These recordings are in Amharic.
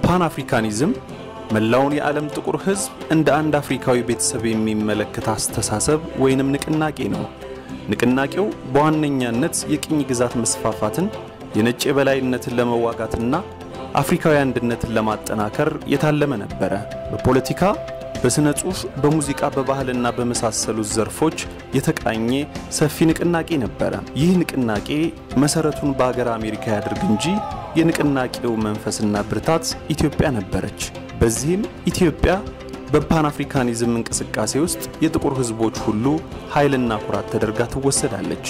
ፓን አፍሪካኒዝም መላውን የዓለም ጥቁር ሕዝብ እንደ አንድ አፍሪካዊ ቤተሰብ የሚመለከት አስተሳሰብ ወይንም ንቅናቄ ነው። ንቅናቄው በዋነኛነት የቅኝ ግዛት መስፋፋትን፣ የነጭ የበላይነትን ለመዋጋትና አፍሪካዊ አንድነትን ለማጠናከር የታለመ ነበረ። በፖለቲካ፣ በሥነ ጽሑፍ፣ በሙዚቃ፣ በባህልና በመሳሰሉት ዘርፎች የተቃኘ ሰፊ ንቅናቄ ነበረ። ይህ ንቅናቄ መሠረቱን በአገር አሜሪካ ያድርግ እንጂ የንቅናቄው መንፈስና ብርታት ኢትዮጵያ ነበረች። በዚህም ኢትዮጵያ በፓን አፍሪካኒዝም እንቅስቃሴ ውስጥ የጥቁር ሕዝቦች ሁሉ ኃይልና ኩራት ተደርጋ ትወሰዳለች።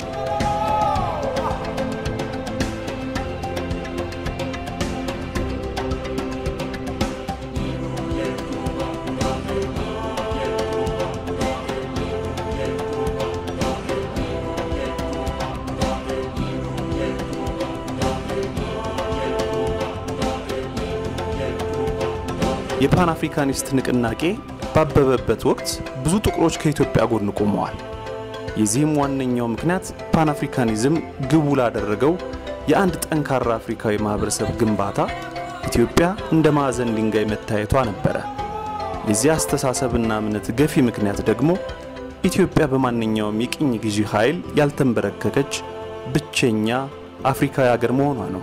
የፓን አፍሪካኒስት ንቅናቄ ባበበበት ወቅት ብዙ ጥቁሮች ከኢትዮጵያ ጎን ቆመዋል። የዚህም ዋነኛው ምክንያት ፓን አፍሪካኒዝም ግቡ ላደረገው የአንድ ጠንካራ አፍሪካዊ ማህበረሰብ ግንባታ ኢትዮጵያ እንደ ማዕዘን ድንጋይ መታየቷ ነበረ። የዚህ አስተሳሰብና እምነት ገፊ ምክንያት ደግሞ ኢትዮጵያ በማንኛውም የቅኝ ግዢ ኃይል ያልተንበረከከች ብቸኛ አፍሪካዊ አገር መሆኗ ነው።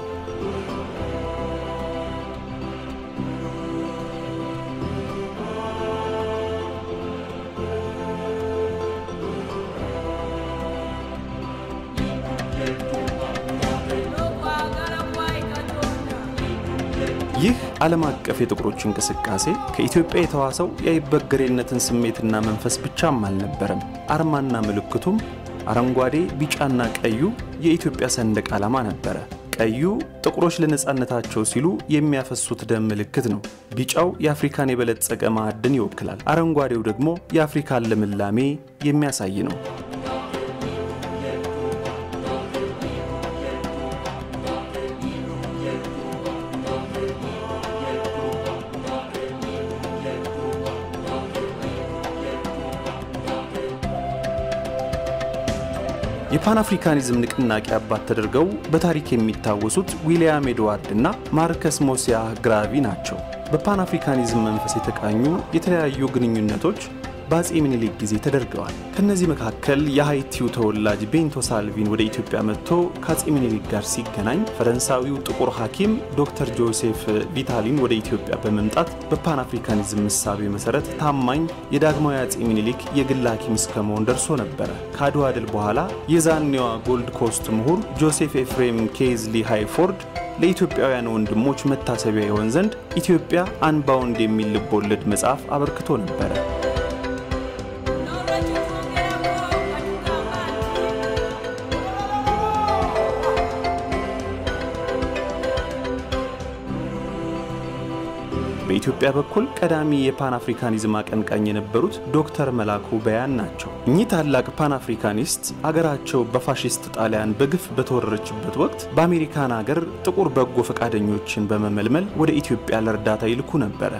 ይህ ዓለም አቀፍ የጥቁሮች እንቅስቃሴ ከኢትዮጵያ የተዋሰው የአይበገሬነትን ስሜትና መንፈስ ብቻም አልነበረም። አርማና ምልክቱም አረንጓዴ፣ ቢጫና ቀዩ የኢትዮጵያ ሰንደቅ ዓላማ ነበረ። ቀዩ ጥቁሮች ለነፃነታቸው ሲሉ የሚያፈሱት ደም ምልክት ነው። ቢጫው የአፍሪካን የበለጸገ ማዕድን ይወክላል። አረንጓዴው ደግሞ የአፍሪካን ልምላሜ የሚያሳይ ነው። የፓን አፍሪካኒዝም ንቅናቄ አባት ተደርገው በታሪክ የሚታወሱት ዊልያም ኤድዋርድ እና ማርከስ ሞሲያ ግራቪ ናቸው። በፓን አፍሪካኒዝም መንፈስ የተቃኙ የተለያዩ ግንኙነቶች በአጼ ምኒልክ ጊዜ ተደርገዋል። ከእነዚህ መካከል የሃይቲው ተወላጅ ቤንቶ ሳልቪን ወደ ኢትዮጵያ መጥቶ ከአጼ ምኒልክ ጋር ሲገናኝ ፈረንሳዊው ጥቁር ሐኪም ዶክተር ጆሴፍ ቪታሊን ወደ ኢትዮጵያ በመምጣት በፓን አፍሪካኒዝም ምሳቤ መሰረት ታማኝ የዳግማዊ አጼ ምኒልክ የግል ሐኪም እስከ መሆን ደርሶ ነበረ። ከአድዋ ድል በኋላ የዛኔዋ ጎልድ ኮስት ምሁር ጆሴፍ ኤፍሬም ኬዝሊ ሃይፎርድ ለኢትዮጵያውያን ወንድሞች መታሰቢያ ይሆን ዘንድ ኢትዮጵያ አንባውንድ የሚል ልቦለድ መጽሐፍ አበርክቶ ነበረ። በኢትዮጵያ በኩል ቀዳሚ የፓን አፍሪካኒዝም አቀንቃኝ የነበሩት ዶክተር መላኩ በያን ናቸው። እኚህ ታላቅ ፓን አፍሪካኒስት አገራቸው በፋሽስት ጣሊያን በግፍ በተወረረችበት ወቅት በአሜሪካን አገር ጥቁር በጎ ፈቃደኞችን በመመልመል ወደ ኢትዮጵያ ለእርዳታ ይልኩ ነበረ።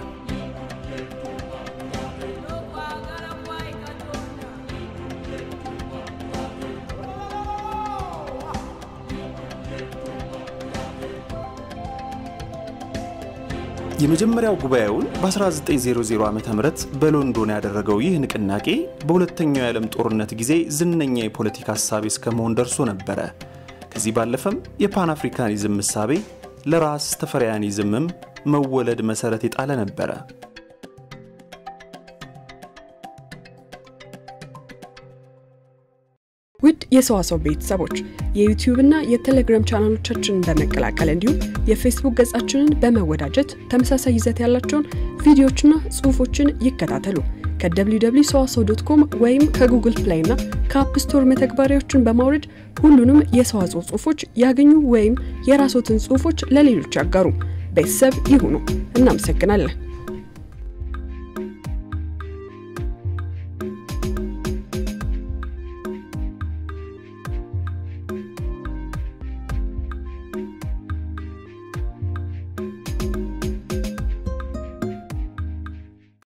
የመጀመሪያው ጉባኤውን በ1900 ዓ ም በሎንዶን ያደረገው ይህ ንቅናቄ በሁለተኛው የዓለም ጦርነት ጊዜ ዝነኛ የፖለቲካ ሀሳቤ እስከ መሆን ደርሶ ነበረ። ከዚህ ባለፈም የፓን አፍሪካኒዝም ምሳቤ ለራስ ተፈሪያኒዝምም መወለድ መሠረት የጣለ ነበረ። ውድ የሰዋሰው ቤተሰቦች የዩቲዩብ እና የቴሌግራም ቻናሎቻችንን በመቀላቀል እንዲሁም የፌስቡክ ገጻችንን በመወዳጀት ተመሳሳይ ይዘት ያላቸውን ቪዲዮዎችና ጽሑፎችን ይከታተሉ። ከwww ሰዋሰው ዶት ኮም ወይም ከጉግል ፕሌይ እና ከአፕ ስቶር መተግበሪያዎችን በማውረድ ሁሉንም የሰዋስው ጽሑፎች ያገኙ ወይም የራስዎትን ጽሑፎች ለሌሎች ያጋሩ። ቤተሰብ ይሁኑ። እናመሰግናለን።